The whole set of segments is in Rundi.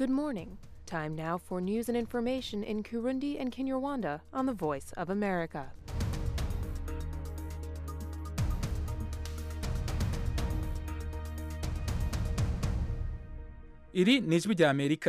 Good morning. Time now for news and information in Kurundi and Kinyarwanda on the Voice of America. iri ni ijwi rya amerika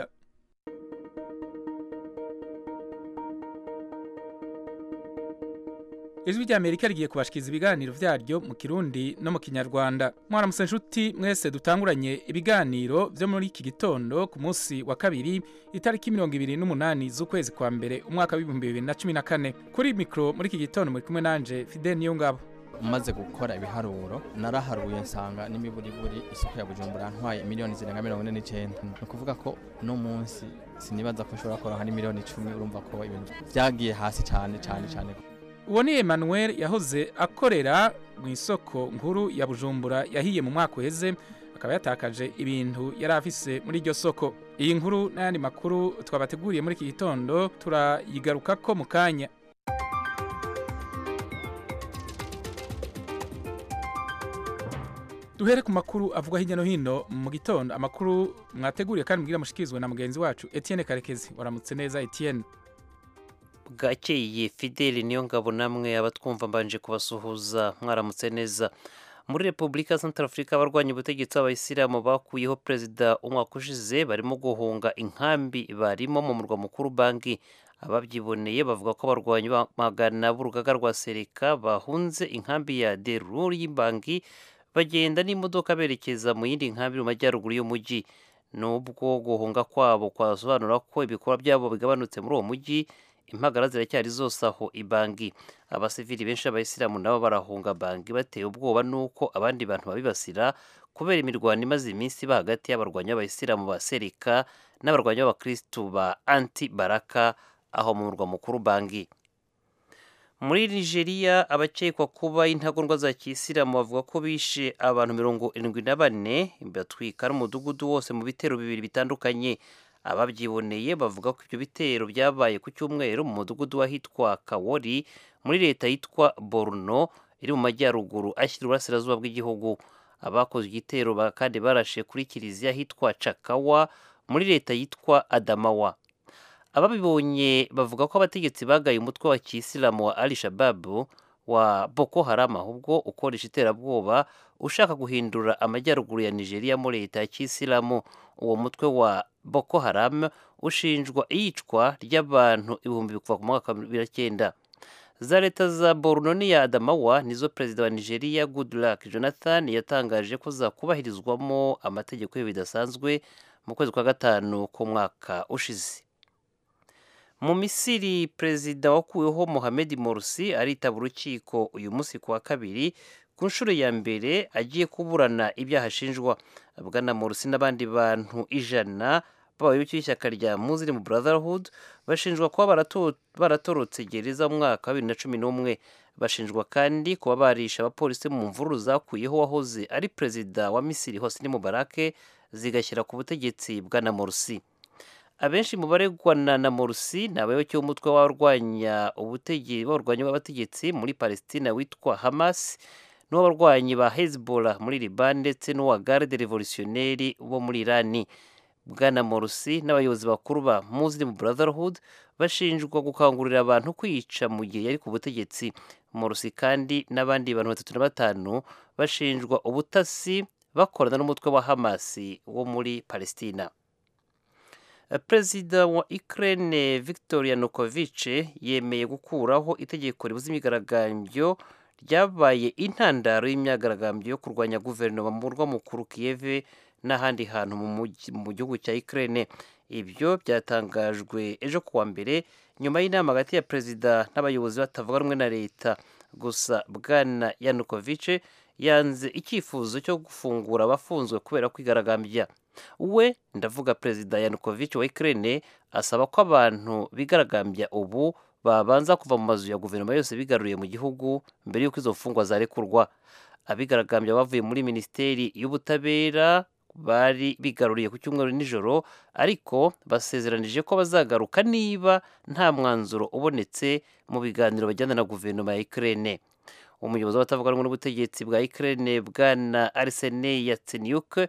ijwi rya amerika rigiye kubashikiriza ibiganiro vyaryo mu kirundi no mu kinyarwanda mwaramutse nshuti mwese dutanguranye ibiganiro vyo muri iki gitondo ku munsi wa kabiri itariki mirongo ibiri n'umunani z'ukwezi kwa mbere umwaka w'ibihumbi bibiri na cumi na kane kuri mikro muri iki gitondo muri kumwe nanje fidel niyongabo umaze gukora ibiharuro naraharuye nsanga n'imiburiburi isoko ya bujumbura ntwaye miliyoni zirenga mirongo ine n'icyenda ni ukuvuga ko uno munsi sinibaza ko nshobora kuronka n'imiliyoni icumi urumva ko ibintu byagiye hasi cyane cyane cyane uwo ni emmanuel yahoze akorera mu isoko nkuru ya bujumbura yahiye mu mwaka uheze akaba yatakaje ibintu yari afise muri iryo soko iyi nkuru n'ayandi makuru twabateguriye muri iki gitondo turayigarukako mu kanya duhere ku makuru avugwa hirya no hino mu gitondo amakuru mwateguriye kandi mubwira mushikirizwe na mugenzi wacu etienne karekezi waramutse neza etienne bwakeye fideli niyo ngabo namwe abatwumva mbanje kubasuhuza mwaramutse neza muri repubulika ya afurika abarwanya ubutegetsi b'abayisilamu bakuyeho perezida umwaka ushize barimo guhunga inkambi barimo mu murwa mukuru banki ababyiboneye bavuga ko abarwanyi magana b'urugaga rwa sereka bahunze inkambi ya derur y'imbangi bagenda n'imodoka berekeza mu yindi nkambi mu majyaruguru y'umujyi nubwo guhunga kwabo kwasobanura ko ibikorwa byabo bigabanutse muri uwo mujyi impagara ziracyari zose aho ibangi abasivili benshi b'abayisilamu nabo barahunga bangi batewe ubwoba n'uko abandi bantu babibasira kubera imirwano imaze iminsi iba hagati y'abarwanyi b'abayisilamu ba serika n'abarwanyi b'abakristu ba anti baraka aho mu murwa mukuru bangi muri nigeria abakekwa kuba intagondwa za kisilamu bavuga ko bishe abantu mirongo irindwi na bane batwika n'umudugudu wose mu bitero bibiri bitandukanye ababyiboneye bavuga ko ibyo bitero byabaye ku cyumweru mu mudugudu w'ahitwa kawori muri leta yitwa borno iri mu majyaruguru ashyira uburasirazuba bw'igihugu abakoze igitero kandi barashe kuri kiliziya ahitwa cakawa muri leta yitwa adamawa ababibonye bavuga ko abategetsi bagaye umutwe wa kisilamu wa al shababu wa boko haram ahubwo ukoresha iterabwoba ushaka guhindura amajyaruguru ya nigeria muri leta ya kisilamu uwo mutwe wa boko haram ushinjwa iyicwa ry'abantu ibihumbi kuva ku mwaka wa bibiri na cyenda za leta za borno n'iya adamawa nizo perezida wa nigeria goodluck jonathan yatangaje ko zakubahirizwamo amategeko ye bidasanzwe mu kwezi kwa gatanu k'umwaka ushize mu misiri perezida wakuweho mohamed morsi aritaba urukiko uyu munsi ku wa kabiri ku nshuro ya mbere agiye kuburana ibyaha ashinjwa bwana morsi n'abandi bantu ijana b'abayoboke b'ishyaka rya muslim brotherhood bashinjwa kuba baratorotse gereza mu mwaka wa bibiri na cumi n'umwe bashinjwa kandi kuba barisha abapolisi mu mvururu zakuyeho wahoze ari perezida wa misiri hosni mubarake zigashyira ku butegetsi bwana morsi abenshi mu baregwana na morsi ni abayoboke b'umutwe w'abarwanya ubutegetsi b'abarwanyi b'abategetsi muri palestina witwa hamas n'uw'abarwanyi ba hezbollah muri liban ndetse n'uwa garde revolutionneri bo muri irani bwana morsi n'abayobozi bakuru ba muslim brotherhood bashinjwa gukangurira abantu kwica mu gihe yari ku butegetsi morsi kandi n'abandi bantu batatu na batanu bashinjwa ubutasi bakorana n'umutwe wa hamasi wo muri palestina perezida wa Ukraine Viktor Yanukovych yemeye gukuraho itegeko ribuza imyigaragambyo ryabaye intandaro y'imyigaragambyo yo kurwanya guverinoma mu murwa mukuru Kiev n'ahandi hantu mu gihugu cya Ukraine ibyo byatangajwe ejo kuwa mbere nyuma y'inama hagati ya perezida n'abayobozi batavuga rumwe na leta gusa bwana Yanukovych yanze icyifuzo cyo gufungura abafunzwe kubera kwigaragambya we ndavuga perezida yanukovych wa Ukraine asaba ko abantu bigaragambya ubu babanza kuva mu mazu ya guverinoma yose bigaruriye mu gihugu mbere y'uko izo mfungwa zarekurwa abigaragambya bavuye muri minisiteri y'ubutabera bari bigaruriye ku cyumweru nijoro ariko basezeranije ko bazagaruka niba nta mwanzuro ubonetse mu biganiro bajyana na guverinoma ya Ukraine umuyobozi w'abatavuga rumwe n'ubutegetsi bwa Ukraine bwana Arseniy Yatsenyuk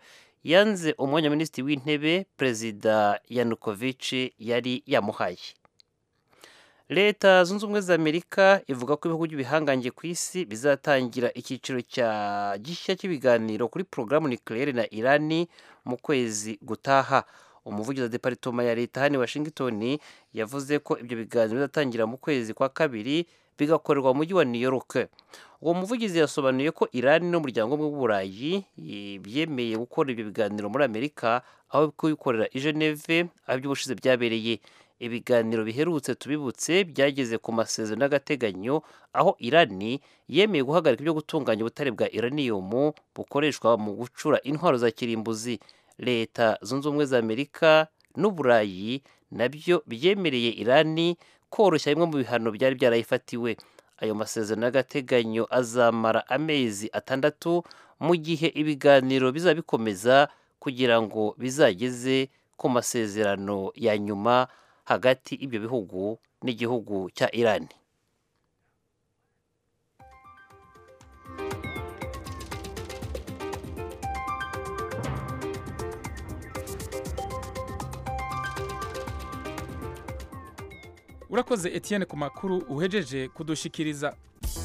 yanze umwanya wa minisitiri w'intebe perezida yanukovic yari yamuhaye leta zunze ubumwe za amerika ivuga ko ibihugu by'ibihangange ku isi bizatangira icyiciro cya gishya cy'ibiganiro kuri porogaramu nucleaire na irani mu kwezi gutaha umuvugizi wa deparitoma ya leta hano i washington yavuze ko ibyo biganiro bizatangira mu kwezi kwa kabiri bigakorerwa mu mujyi wa new york uwo muvugizi yasobanuye ko irani n'umuryango umwe w'uburayi byemeye gukora ibyo biganiro muri amerika aho kubikorera i geneve aho iby'ubushize byabereye ibiganiro biherutse tubibutse byageze ku masezerano y'agateganyo aho irani yemeye guhagarika ibyo gutunganya ubutare bwa iraniyumu bukoreshwa mu gucura intwaro za kirimbuzi leta zunze ubumwe za amerika n'uburayi nabyo byemereye irani koroshya bimwe mu bihano byari byarayifatiwe ayo masezerano y'agateganyo azamara amezi atandatu mu gihe ibiganiro bizaba bikomeza kugira ngo bizageze ku masezerano ya nyuma hagati y'ibyo bihugu n'igihugu cya irani urakoze Etienne ku makuru uhejeje kudushikiriza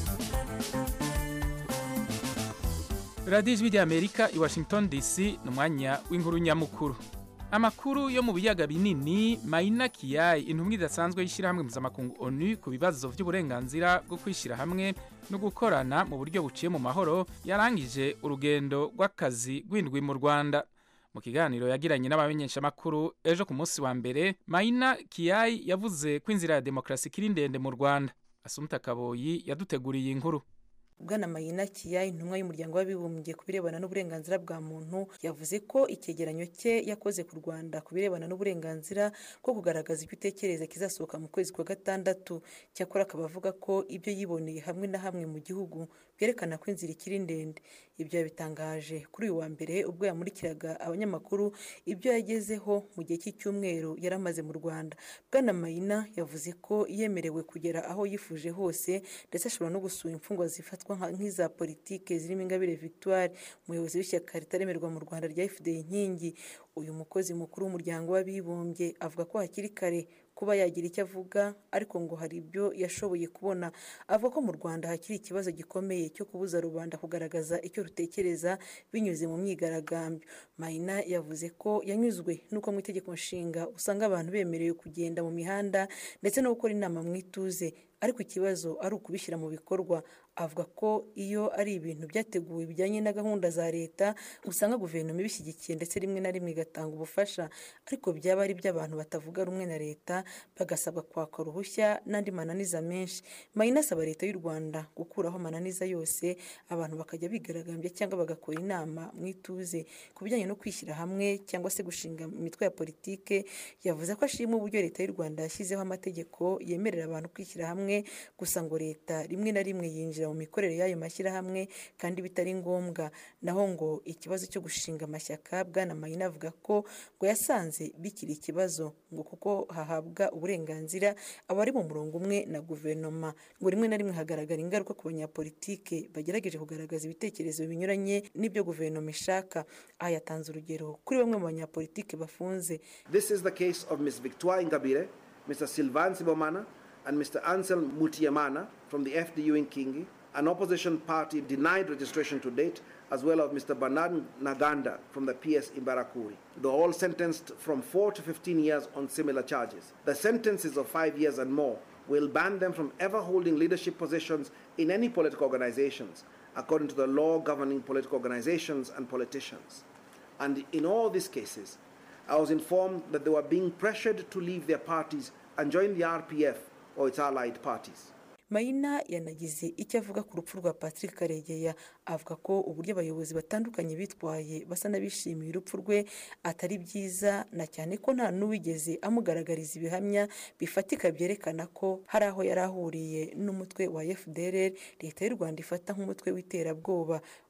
radiyo ijwi ry'amerika i washington dc ni umwanya w'inkuru nyamukuru amakuru yo mu biyaga binini mayina kiyayi intumwa idasanzwe y'ishyirahamwe mpuzamakungu onu ku bibazo by'uburenganzira bwo kwishyira hamwe no gukorana mu buryo buciye mu mahoro yarangije urugendo rw'akazi rw'indwi mu rwanda mu kiganiro yagiranye n'abamenyeshamakuru ejo ku munsi wa mbere mayina kiyayi yavuze ko inzira ya demokarasi ikiri ndende mu rwanda asumta kaboyi yaduteguriye inkuru bwana mayina kiya intumwa y'umuryango w'abibumbye ku birebana n'uburenganzira bwa muntu yavuze ko icyegeranyo cye yakoze ku rwanda ku birebana n'uburenganzira bwo kugaragaza ibyo utekereza kizasohoka mu kwezi kwa gatandatu cyakora akaba avuga ko ibyo yiboneye hamwe na hamwe mu gihugu byerekana ko inzira ikiri ndende ibyo yabitangaje kuri uyu wa mbere ubwo yamurikiraga abanyamakuru ibyo yagezeho mu gihe cy'icyumweru yari amaze mu rwanda bwana mayina yavuze ko yemerewe kugera aho yifuje hose ndetse ashobora no gusura imfungwa zifatwa nk'iza politike zirimo ingabire victoire umuyobozi w'ishyaka ritaremerwa mu rwanda rya fda inkingi uyu mukozi mukuru w'umuryango w'abibumbye avuga ko hakiri kare kuba yagira icyo avuga ariko ngo hari ibyo yashoboye kubona avuga ko mu rwanda hakiri ikibazo gikomeye cyo kubuza rubanda kugaragaza icyo rutekereza binyuze mu myigaragambyo mayina yavuze ko yanyuzwe n'uko mu itegeko nshinga usanga abantu bemerewe kugenda mu mihanda ndetse no gukora inama mu ituze ariko ikibazo ari ukubishyira mu bikorwa avuga ko iyo ari ibintu byateguwe bijyanye na gahunda za leta usanga guverinoma ibishyigikiye ndetse rimwe na rimwe igatanga ubufasha ariko byaba ari iby'abantu batavuga rumwe na leta bagasabwa kwaka uruhushya n'andi mananiza menshi mayina asaba leta y'u rwanda gukuraho amananiza yose abantu bakajya bigaragambya cyangwa bagakora inama mu ituze ku bijyanye no kwishyira hamwe cyangwa se gushinga imitwe ya politike yavuze ko ashima uburyo leta y'u rwanda yashyizeho amategeko yemerera abantu kwishyira hamwe gusa ngo leta rimwe na rimwe yinjira mu mikorere y'ayo mashyirahamwe kandi bitari ngombwa naho ngo ikibazo cyo gushinga amashyaka bwana mayina avuga ko ngo yasanze bikiri ikibazo ngo kuko hahabwa uburenganzira abari mu murongo umwe na guverinoma ngo rimwe na rimwe hagaragara ingaruka ku banyapolitike bagerageje kugaragaza ibitekerezo binyuranye n'ibyo guverinoma ishaka aha yatanze urugero kuri bamwe mu banyapolitike bafunze This is the case of Ms. Victoire Ingabire, Mr. Sylvain Sibomana, and Mr. Ansel Mutiamana from the FDU in Kingi, an opposition party denied registration to date, as well as Mr. Bernard Naganda from the PS in Barakuri. They're all sentenced from 4 to 15 years on similar charges. The sentences of 5 years and more will ban them from ever holding leadership positions in any political organizations, according to the law governing political organizations and politicians. And in all these cases, I was informed that they were being pressured to leave their parties and join the RPF or its allied parties. mayina yanagize icyo avuga ku rupfu rwa patrick karegeya avuga ko uburyo abayobozi batandukanye bitwaye basa n'abishimiye urupfu rwe atari byiza na cyane ko nta n'uwigeze amugaragariza ibihamya bifatika byerekana ko hari aho yari ahuriye n'umutwe wa fdr leta y'u rwanda ifata nk'umutwe w'iterabwoba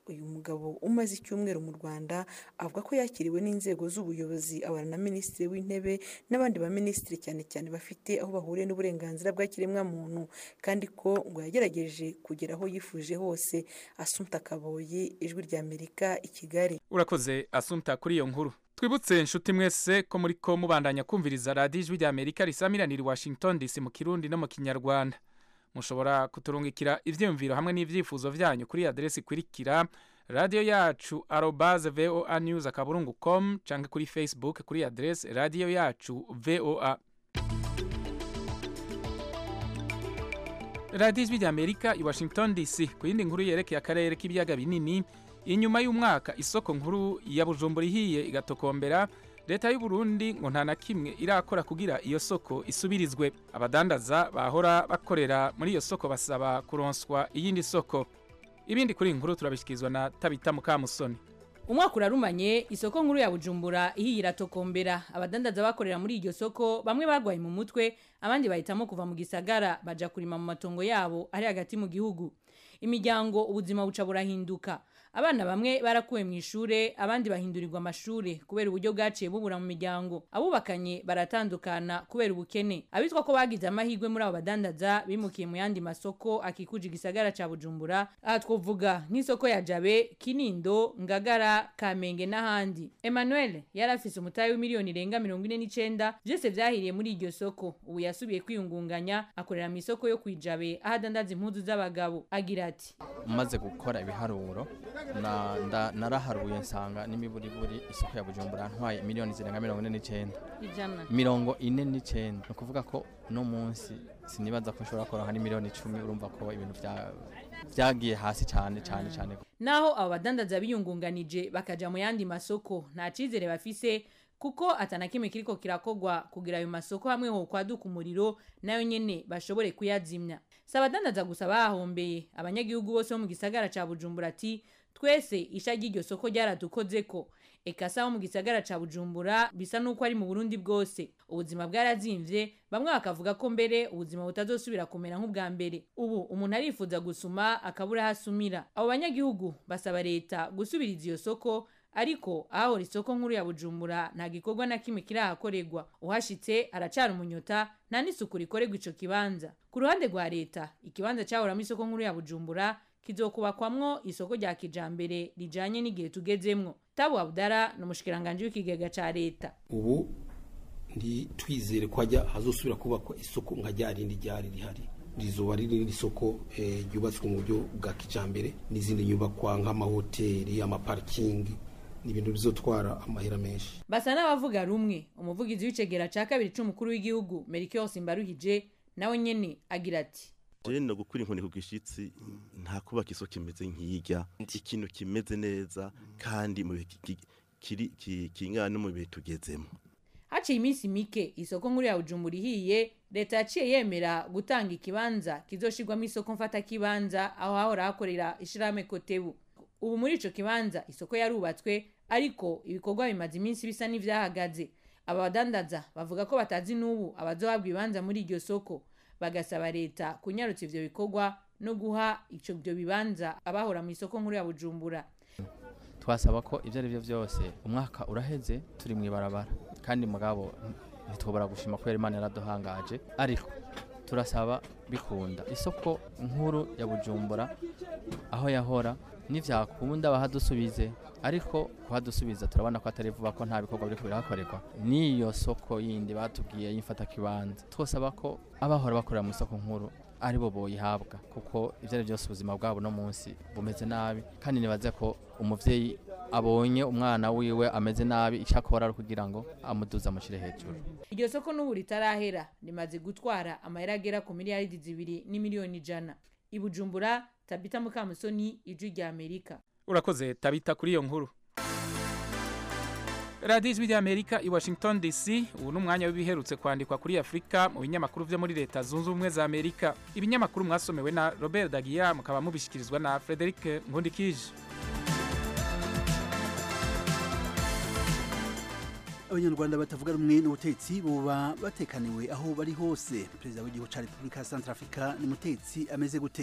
uyu mugabo umaze icyumweru mu rwanda avuga ko yakiriwe n'inzego z'ubuyobozi abana na minisitiri w'intebe n'abandi baminisitiri cyane cyane bafite aho bahuriye n'uburenganzira bwa kiremwamuntu kandi ko ngo yagerageje kugera aho yifuje hose asumta kaboyi ijwi ry'amerika i kigali urakoze asumta kuri iyo nkuru twibutse inshuti mwese ko muri ko mubandanya kumviriza radiyo ijwi ry'amerika risamiranira i washington dc mu kirundi no mu kinyarwanda mushobora kuturungikira ibyiyumviro hamwe n'ibyifuzo byanyu kuri aderesi ikurikira radiyo yacu arobaze voa news akaburungu com cyangwa kuri facebook kuri aderesi radiyo yacu voa radiyo ijwi ry'amerika i washington dc ku yindi nkuru yerekeye akarere k'ibiyaga binini inyuma y'umwaka isoko nkuru ya bujumbura ihiye igatokombera leta y'u Burundi ngo nta na kimwe irakora kugira iyo soko isubirizwe abadandaza bahora bakorera muri iyo soko basaba kuronswa iyindi soko ibindi kuri iyi nkuru turabishyikirizwa na tabita mukamusoni umwaka urarumanye isoko nkuru ya bujumbura ihiye iratokombera abadandaza bakorera muri iryo soko bamwe barwaye mu mutwe abandi bahitamo kuva mu gisagara baja kurima mu matongo yabo ari hagati mu gihugu imiryango ubuzima buca burahinduka abana bamwe barakuwe mu ishure abandi bahindurirwa amashure kubera uburyo bwaciye bubura mu miryango abubakanye baratandukana kubera ubukene abitwa ko bagize amahirwe muri abo badandaza bimukiye mu yandi masoko akikuje igisagara ca bujumbura aha twovuga nk'isoko ya jabe kinindo ngagara kamenge n'ahandi emmanuel yari afise umutahe w'imiliyoni irenga mirongo ine n'icenda vyose vyahiriye muri iryo soko ubu yasubiye kwiyungunganya akorera mu isoko yo kwijabe aho adandaza impuzu z'abagabo agira ati maze gukora ibiharuro na- nda- naraharuye nsanga n'imiburiburi isoko ya bujumbura ntwaye miliyoni zirenga mirongo ine n'icenda ijana mirongo ine n'icenda ni ukuvuga ko no munsi sinibaza ko nshobora kuronka n'imiliyoni icumi urumva ko ibintu vya- vyagiye hasi cyane cyane cyane naho abo badandaza biyungunganije bakaja mu yandi masoko nta cizere bafise kuko atana kimwe kiriko kirakogwa kugira ayo masoko hamwe ho kwaduka umuriro nayo nyene bashobore kuyazimya si abadandaza gusa bahombeye abanyagihugu bose bo mu gisagara ca bujumbura ati twese isha ry'iryo soko ryaradukozeko eka sa bo mu gisagara ca bujumbura bisa n'uko ari mu burundi bwose ubuzima bwarazimvye bamwe bakavuga ko mbere ubuzima butazosubira kumera nk'ubwa mbere ubu umuntu arifuza gusuma akabura aho asumira abo banyagihugu basaba leta gusubiriza iyo soko ariko ahahora isoko nkuru ya bujumbura nta gikorwa na kimwe kirahakorerwa uhashitse aracara umunyota nta n'isuku rikorerwa ico kibanza ku ruhande rwa leta ikibanza cahoramo isoko nkuru ya bujumbura kizokubakwamwo isoko rya kijambere rijanye n'igihe tugezemwo tabu abdara ni umushikiranganji w'ikigega ca leta ubu ntitwizere ko hajya hazosubira kubakwa isoko nka rya rindi ryari rihari rizoba ari irindi soko eh, ryubatswe mu buryo bwa kijambere n'izindi nyubakwa nk'amahoteli amaparikingi ni ibintu bizotwara amahera menshi basa n'abavuga rumwe umuvugizi w'icegera ca kabiri c'umukuru w'igihugu merikio simbaruhije nawe nyene agira ati jewe no gukura inkoni ku gishitsi nta kubaka isoko kimeze nk'irya ikintu kimeze neza kandi mu bihe ki- kiri ki- kingana no mu bihe tugezemo haciye iminsi mike isoko nkuru ya bujumbura ihiye leta yaciye yemera gutanga ikibanza kizoshirwamo isoko mfata kibanza aho hahora hakorera ishirahamwe kotebu ubu muri ico kibanza isoko yarubatswe ariko ibikorwa bimaze iminsi bisa n'ivyahagaze aba badandaza bavuga ko batazi n'ubu abazohabwa ibibanza muri iryo soko bagasaba leta kunyarutsa ivyo bikorwa no guha ico ivyo bibanza abahora mu isoko nkuru ya bujumbura twasaba ko ibyo ari byo byose umwaka uraheze turi mu ibarabara kandi mugabo ntitwobora gushima kubera imana yaraduhangaje ariko turasaba bikunda isoko nkuru ya bujumbura aho yahora nivyakunda bahadusubize ariko kuhadusubiza turabona ko atari vuba ko nta bikorwa biriko birahakorerwa n'iyo soko yindi batubwiye y'imfata kibanza twosaba ko abahora bakorera mu isoko nkuru ari bo boyihabwa kuko ibyo ari byose ubuzima bwabo no munsi bumeze nabi kandi nibaze ko umuvyeyi abonye umwana wiwe ameze nabi icyo akora ari kugira ngo amuduze amushyire hejuru iryo soko n'ubu ritarahera rimaze gutwara amahera agera ku miliyaridi zibiri n'imiliyoni ijana i bujumbura tabita mukamusoni ijwi rya amerika urakoze tabita kuri iyo nkuru radiyo ijwi ry'amerika i washington dc ubu ni umwanya w'ibiherutse kwandikwa kuri afurika mu binyamakuru byo muri leta zunze ubumwe za amerika ibinyamakuru mwasomewe na robert dagiya mukaba mubishyikirizwa na frederic nkundikije abanyarwanda batavuga rumwe n'ubutetsi buba batekaniwe aho bari hose perezida w'igihugu cya repubulika ya centrafrica ni mutetsi ameze gute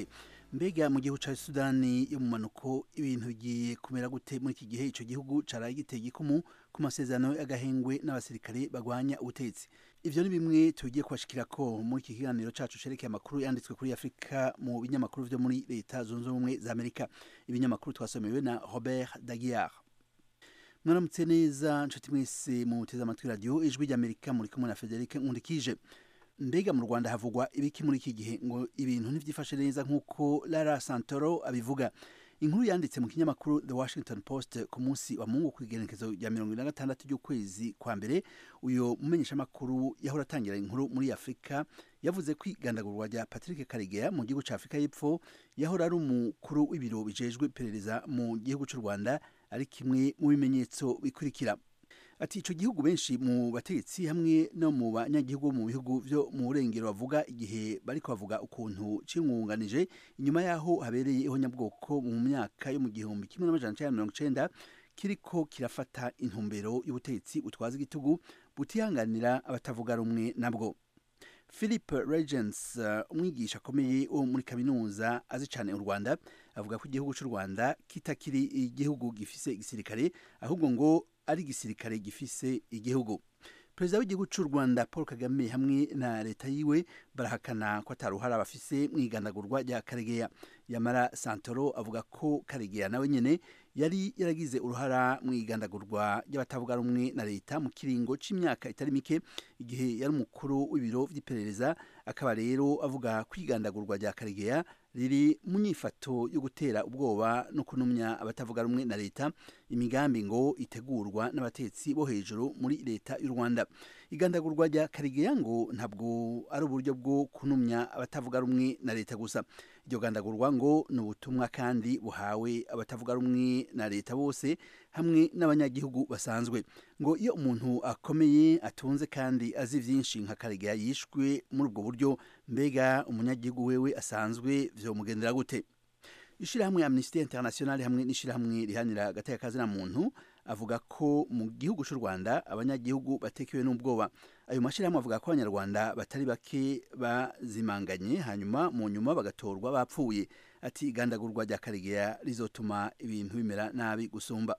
mbega mu gihugu ca sudani yo mu manuko ibintu bigiye kumera gute muri iki gihe ico gihugu caraye giteye igikumu ku masezerano y'agahengwe n'abasirikare bagwanya ubutegetsi ivyo ni bimwe tugiye kubashikirako muri iki kiganiro cacu cerekeye amakuru yanditswe kuri afurika mu binyamakuru vyo muri leta zunze ubumwe za amerika ibinyamakuru twasomewe na robert daguiar mwaramutse neza nshuti mwese muteze amatwi radiyo ijwi ry'amerika muri kumwe na frederic nkundikije mbega mu rwanda havugwa ibiki muri iki gihe ngo ibintu ntibyifashe neza nk'uko lara santoro abivuga inkuru yanditse mu kinyamakuru the washington post ku munsi wa mungu ku igenekezo rya mirongo ine na gatandatu ry'ukwezi kwa mbere uyu mumenyeshamakuru yahora atangira inkuru muri afurika yavuze ko igandagurwa rya patrick karegeya mu gihugu cya afurika y'epfo yahora ari umukuru w'ibiro bijejwe iperereza mu gihugu cy'u rwanda ari kimwe mu bimenyetso bikurikira ati ico gihugu benshi mu bategetsi hamwe no mu banyagihugu mu bihugu vyo mu burengero bavuga igihe bariko bavuga ukuntu cingunganije inyuma yaho habereye ihonyabwoko mu myaka yo mu gihumbi kimwe n'amajana icenda mirongo icenda kiriko kirafata intumbero y'ubutegetsi butwaza igitugu butihanganira abatavuga rumwe nabwo philip regens uh, umwigisha akomeye wo muri kaminuza azi cyane u rwanda avuga ko igihugu cy'u rwanda kitakiri igihugu gifise igisirikare ahubwo ngo ari igisirikare gifise igihugu perezida w'igihugu cy'u rwanda paul kagame hamwe na leta yiwe barahakana ko ataruhara bafise mu igandagurwa rya karegeya yamara santoro avuga ko karegeya nawe nyene yari yaragize uruhara mu igandagurwa ry'abatavuga rumwe na leta mu kiringo c'imyaka itari mike igihe yari umukuru w'ibiro vy'iperereza akaba rero avuga ko igandagurwa rya karegeya riri mu nyifato yo gutera ubwoba no kunumya abatavuga rumwe na leta imigambi ngo itegurwa n'abatetsi bo hejuru muri leta y'u rwanda igandagurwa rya karegeya ngo ntabwo ari uburyo bwo kunumya abatavuga rumwe na leta gusa iryo gandagurwa ngo ni ubutumwa kandi buhawe abatavuga rumwe na leta bose hamwe n'abanyagihugu basanzwe ngo iyo umuntu akomeye atunze kandi azi byinshi nka karegeya yishwe muri ubwo buryo mbega umunyagihugu wewe asanzwe vyomugendera gute ishirahamwe amnesty international hamwe n'ishirahamwe rihanira agateka kazina muntu avuga ko mu gihugu cy'u rwanda abanyagihugu batekewe n'ubwoba ayo mashyirahamwe avuga ko abanyarwanda batari bake bazimanganye hanyuma mu nyuma bagatorwa bapfuye ati igandagurwa rya karegeya rizotuma ibintu bimera nabi gusumba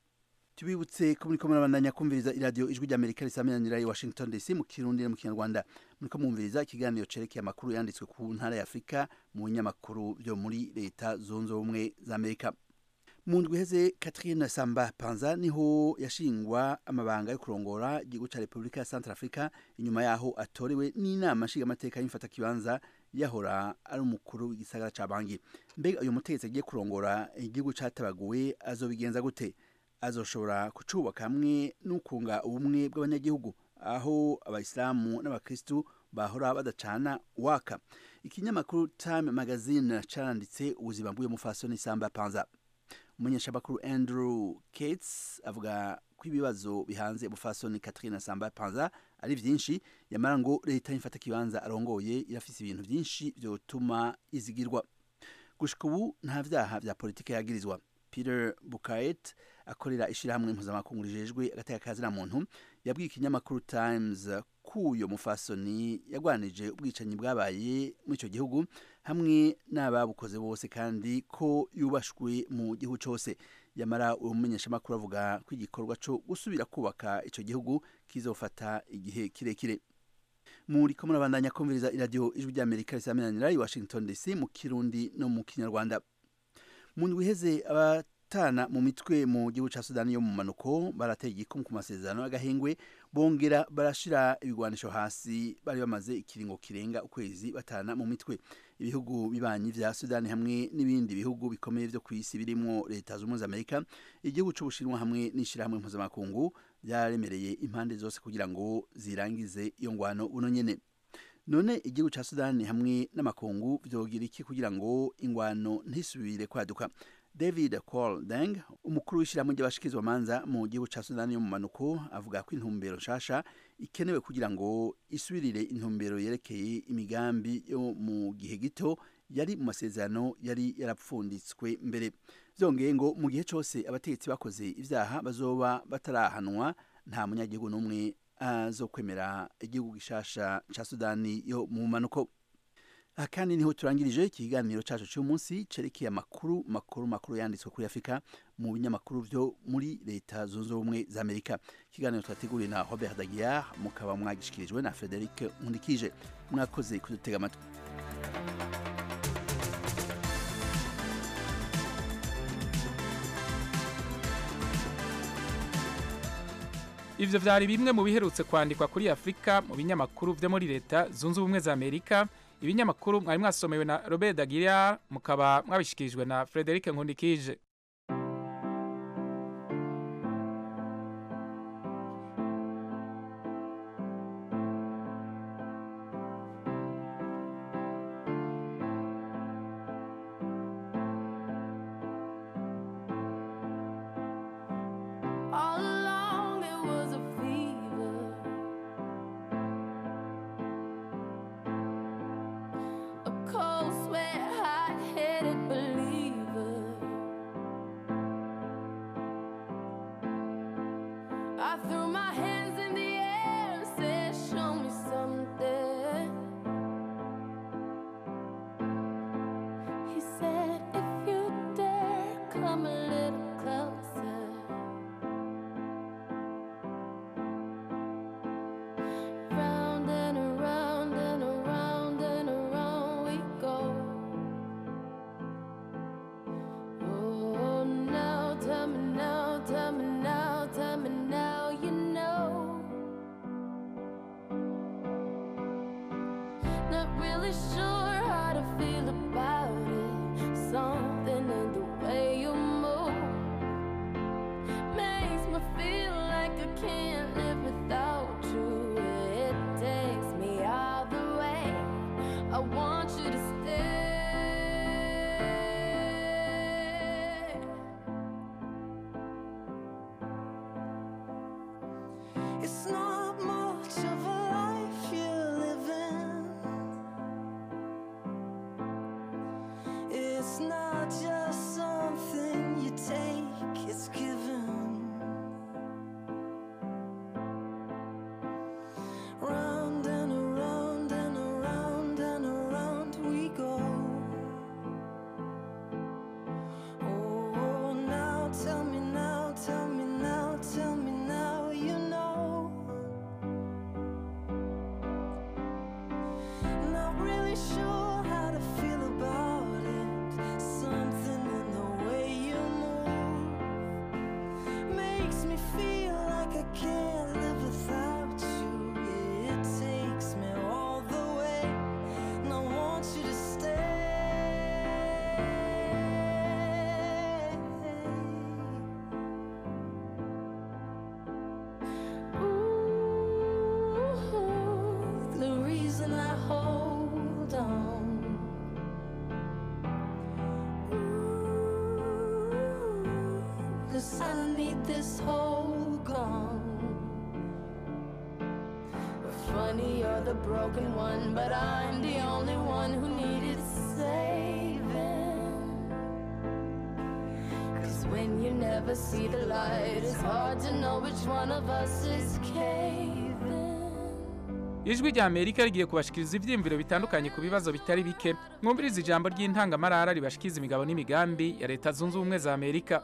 tubibutse ko muriko murabandanya kumviriza iradiyo ijwi ry'amerika risamiranira i washington dc mu kirundi no mu kinyarwanda muriko mwumviriza ikiganiro cerekeye amakuru yanditswe ku ntara ya afurika mu binyamakuru vyo muri leta zunze ubumwe za amerika mu ndwi iheze catherine samba panza niho yashingwa amabanga yo kurongora igihugu ca repubulika ya central africa inyuma yaho atorewe n'inama nshingamateka y'imfata kibanza yahora ari umukuru w'igisagara ca bangi mbega uyu mutegetsi agiye kurongora igihugu catabaguwe azobigenza gute azoshobora kucubaka hamwe n'ukunga ubumwe bw'abanyagihugu aho abayisilamu n'abakristu bahora badacana waka ikinyamakuru time magazine caranditse ubuzima bw'uyu mufasoni samba panza umumenyeshamakuru andrew kates avuga ko ibibazo bihanze umufasoni catherine samba panza ari vyinshi yamara ngo leta y'imfata kibanza arongoye irafise ibintu vyinshi vyotuma izigirwa gushika ubu nta vyaha vya politike yagirizwa peter bukaet akorera ishirahamwe mpuzamakungu rijejwe agateka kazina muntu yabwiye ikinyamakuru times k'uyo mufasoni yagwanije ubwicanyi bwabaye muri ico gihugu hamwe n'ababukoze bose kandi ko yubashwe mu gihugu cose yamara uwo mumenyeshamakuru avuga ko igikorwa co gusubira kubaka ico gihugu kizofata igihe kirekire muri ko murabandanya kumviriza iradiyo ijwi ry'amerika risamiranira i washington dc mu kirundi no mu kinyarwanda mu ndwi iheze abatana mu mitwe mu gihugu ca sudani yo mu manuko barateye igikumu ku masezerano y'agahengwe bongera barashira ibigwanisho hasi bari bamaze ikiringo kirenga ukwezi batana mu mitwe ibihugu bibanyi vya sudani hamwe n'ibindi bihugu bikomeye vyo kw'isi birimwo leta z'ubumwe za amerika igihugu c'ubushinwa hamwe n'ishirahamwe mpuzamakungu vyaremereye impande zose kugira ngo zirangize iyo ngwano buno nyene none igihugu ca sudani hamwe n'amakungu vyogira iki kugira ngo ingwano ntisubire kwaduka david col deng umukuru w'ishyirahamwe ry'abashikizwa manza mu gihugu ca sudani yo mu manuko avuga ko intumbero nshasha ikenewe kugira ngo isubirire intumbero yerekeye imigambi yo mu gihe gito yari mu masezerano yari yarapfunditswe mbere vyongeye ngo mu gihe cose abategetsi bakoze ivyaha bazoba batarahanwa nta munyagihugu n'umwe azokwemera igihugu gishasha ca sudani yo mu manuko aha kandi niho turangirije ikiganiro cyacu cy'umunsi cerekeye amakuru makuru makuru yanditswe kuri afurika mu binyamakuru byo muri leta zunze ubumwe za amerika ikiganiro twateguriwe na robert dagiar mukaba mwagishikirijwe na frederic nkundikije mwakoze kudutega amatwi ivyo vyari bimwe mu biherutse kwandikwa kuri afurika mu binyamakuru vyo muri leta zunze ubumwe za amerika ibinyamakuru mwari mwasomewe na robert dagiria mukaba mwabishikirijwe na frederic nkundikije All along there was a fever, a cold sweat, hot-headed believer. I threw my hands in the air and said, "Show me something." He said, "If you dare, come a little closer." Round and around and around and around we go. Oh, now tell me now, tell me now, tell me now, you know. Not really sure how to feel about it. Something in the way you move makes me feel like I can't live without you. It takes me all the way. I want you to stay. It's not much of a life you're living. It's not just something you take, it's given. Round and around and around and around we go. Oh, now tell me now, tell me now, tell me now, you know. Not really sure how to feel about it. Something in the way you move makes me feel like I can't live without you. It takes me all the way, and I want you to stay. Ooh, the reason I hold on. Ooh, 'cause I need this whole gone. Funny, you're the broken one, but I'm the only one who needed saving. Cause when you never see the light, it's hard to know which one of us is caving. ijwi rya amerika rigiye kubashikiriza ivyiyumviro bitandukanye ku bibazo bitari bike mwumviriza ijambo ry'intangamarara ribashikiriza imigabo n'imigambi ya leta zunze ubumwe za amerika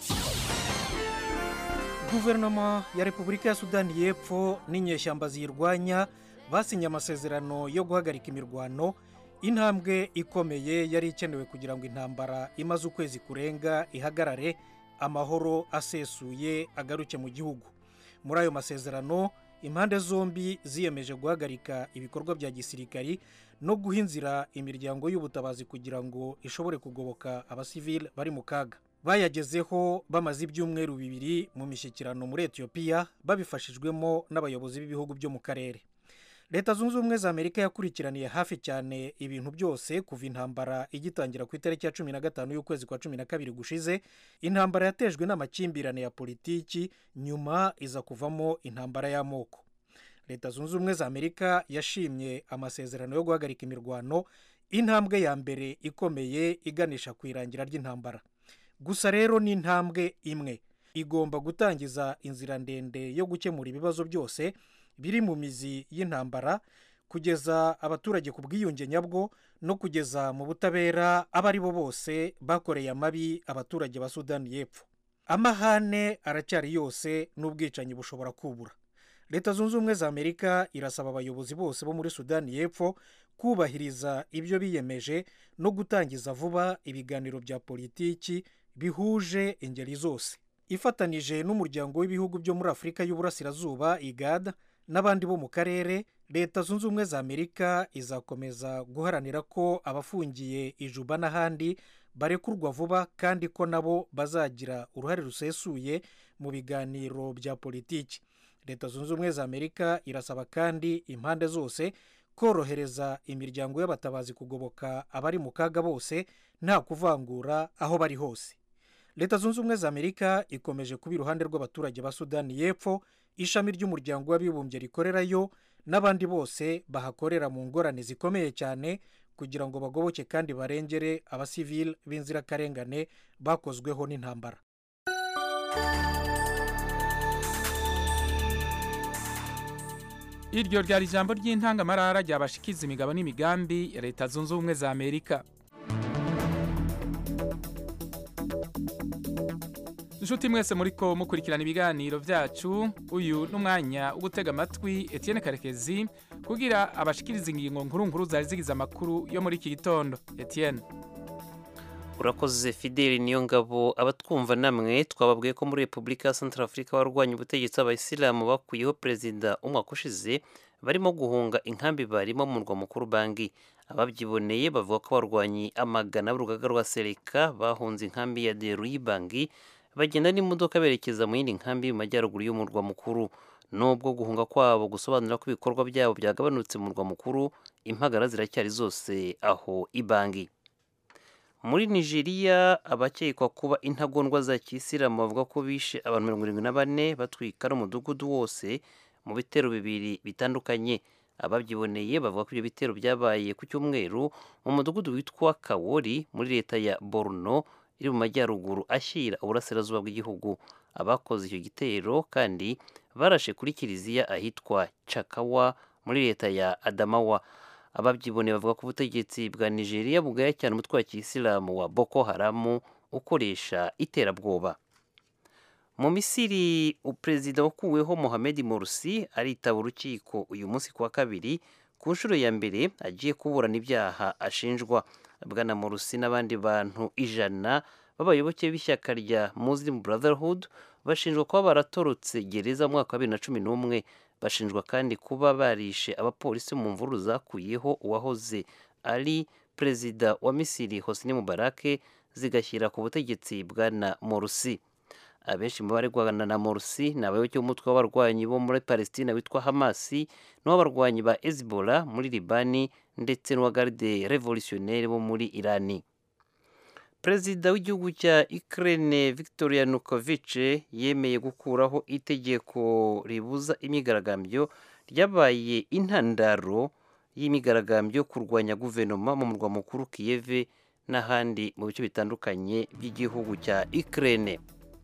guverinoma ya repubulika ya sudani y'epfo n'inyeshyamba ziyirwanya basinye amasezerano yo guhagarika imirwano intambwe ikomeye yari ikenewe kugira ngo intambara imaze ukwezi kurenga ihagarare amahoro asesuye agaruke mu gihugu muri ayo masezerano impande zombi ziyemeje guhagarika ibikorwa bya gisirikari no guha inzira imiryango y'ubutabazi kugira ngo ishobore kugoboka abasivili bari mu kaga bayagezeho bamaze ibyumweru bibiri mu mishyikirano muri etiyopiya babifashijwemo n'abayobozi b'ibihugu byo mu karere leta zunze ubumwe za amerika yakurikiraniye hafi cyane ibintu byose kuva intambara igitangira ku itariki ya cumi na gatanu y'ukwezi kwa cumi na kabiri gushize intambara yatejwe n'amakimbirane ya politiki nyuma iza kuvamo intambara y'amoko leta zunze ubumwe za amerika yashimye amasezerano yo guhagarika imirwano intambwe ya mbere ikomeye iganisha ku irangira ry'intambara gusa rero ni intambwe imwe igomba gutangiza inzira ndende yo gukemura ibibazo byose biri mu mizi y'intambara kugeza abaturage ku bwiyunge nyabwo no kugeza mu butabera abo ari bo bose bakoreye amabi abaturage ba sudani y'epfo amahane aracyari yose n'ubwicanyi bushobora kubura leta zunze ubumwe za amerika irasaba abayobozi bose bo muri sudani y'epfo kubahiriza ibyo biyemeje no gutangiza vuba ibiganiro bya politiki bihuje ingeri zose ifatanije n'umuryango w'ibihugu byo muri afurika y'uburasirazuba igad n'abandi bo mu karere leta zunze ubumwe za amerika izakomeza guharanira ko abafungiye ijuba n'ahandi barekurwa vuba kandi ko nabo bazagira uruhare rusesuye mu biganiro bya politiki leta zunze ubumwe za amerika irasaba kandi impande zose korohereza imiryango y'abatabazi kugoboka abari mu kaga bose nta kuvangura aho bari hose leta zunze ubumwe za amerika ikomeje kuba iruhande rw'abaturage ba sudani y'epfo ishami ry'umuryango w'abibumbye rikorerayo n'abandi bose bahakorera mu ngorane zikomeye cyane kugira ngo bagoboke kandi barengere abasivili b'inzirakarengane bakozweho n'intambara iryo ryari ijambo ry'intangamarara ryabashikiza imigabo n'imigambi ya leta zunze ubumwe za amerika inshuti mwese muri ko mukurikirana ibiganiro byacu uyu n'umwanya wo gutega amatwi Etienne karekezi kugira abashikiriza ingingo nkuru nkuru zari zigize amakuru yo muri iki gitondo Etienne urakoze fideli niyo ngabo abatwumva namwe twababwiye ko muri repubulika ya santara afurika warwanya ubutegetsi abayisilamu bakuyeho perezida umwaka ushize barimo guhunga inkambi barimo mu murwa mukuru bangi ababyiboneye bavuga ko abarwanyi amagana b'urugaga rwa sereka bahunze inkambi ya deruyi bangi bagenda n'imodoka berekeza mu yindi nkambi mu majyaruguru y'umurwa mukuru nubwo guhunga kwabo gusobanura ko ibikorwa byabo byagabanutse mu murwa mukuru impagara ziracyari zose aho ibangi muri nigeria abakekwa kuba intagondwa za kisilamu bavuga ko bishe abantu mirongo irindwi na bane batwika n'umudugudu wose mu bitero bibiri bitandukanye ababyiboneye bavuga ko ibyo bitero byabaye ku cyumweru mu mudugudu witwa kawori muri leta ya borno iri mu majyaruguru ashyira uburasirazuba bw'igihugu abakoze icyo gitero kandi barashe kuri kiliziya ahitwa cakawa muri leta ya adamawa ababyiboneye bavuga ko ubutegetsi bwa nigeria bugaya cyane umutwe wa kisilamu wa boko haramu ukoresha iterabwoba mu misiri perezida wakuweho mohamed morsi aritaba urukiko uyu munsi ku wa kabiri ku nshuro ya mbere agiye kuburana ibyaha ashinjwa bwana morsi n'abandi bantu ijana b'abayoboke b'ishyaka rya muslim brotherhood bashinjwa kuba baratorotse gereza mu mwaka wa bibiri na cumi n'umwe bashinjwa kandi kuba barishe abapolisi mu mvururu zakuyeho uwahoze ari perezida wa misiri hosni mubarake zigashyira ku butegetsi bwana morsi abenshi mu baregwana na morsi ni abayoboke b'umutwe w'abarwanyi bo muri palestina witwa hamasi n'uw'abarwanyi ba hezbollah muri libani ndetse n'uwa garde revolutionnaire bo muri irani perezida w'igihugu cya Ukraine Victor Yanukovych yemeye gukuraho itegeko ribuza imyigaragambyo ryabaye intandaro y'imyigaragambyo kurwanya guverinoma mu murwa mukuru Kiev n'ahandi mu bice bitandukanye by'igihugu cya Ukraine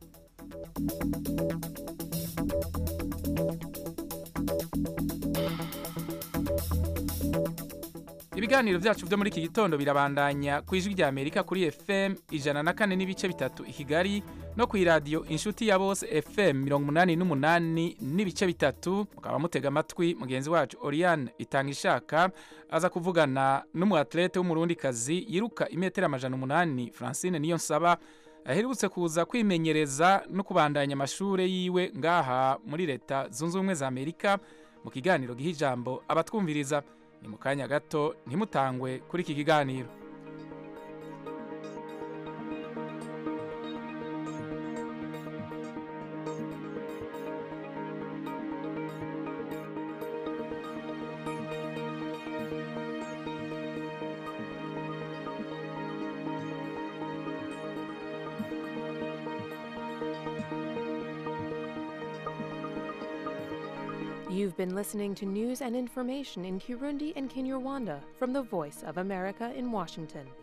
ibiganiro byacu byo muri iki gitondo birabandanya ku ijwi rya amerika kuri fm ijana na kane n'ibice bitatu i kigali no ku iradiyo inshuti ya bose fm mirongo umunani n'umunani n'ibice bitatu mukaba mutega amatwi mugenzi wacu oriane itanga ishaka aza kuvugana n'umuatlete w'umurundikazi yiruka imetero amajana umunani francine niyo nsaba aherutse kuza kwimenyereza no kubandanya amashuri yiwe ngaha muri leta zunze ubumwe za amerika mu kiganiro giha ijambo abatwumviriza ni mu kanya gato ntimutangwe kuri iki kiganiro You've been listening to news and information in Kirundi and Kinyarwanda from the Voice of America in Washington.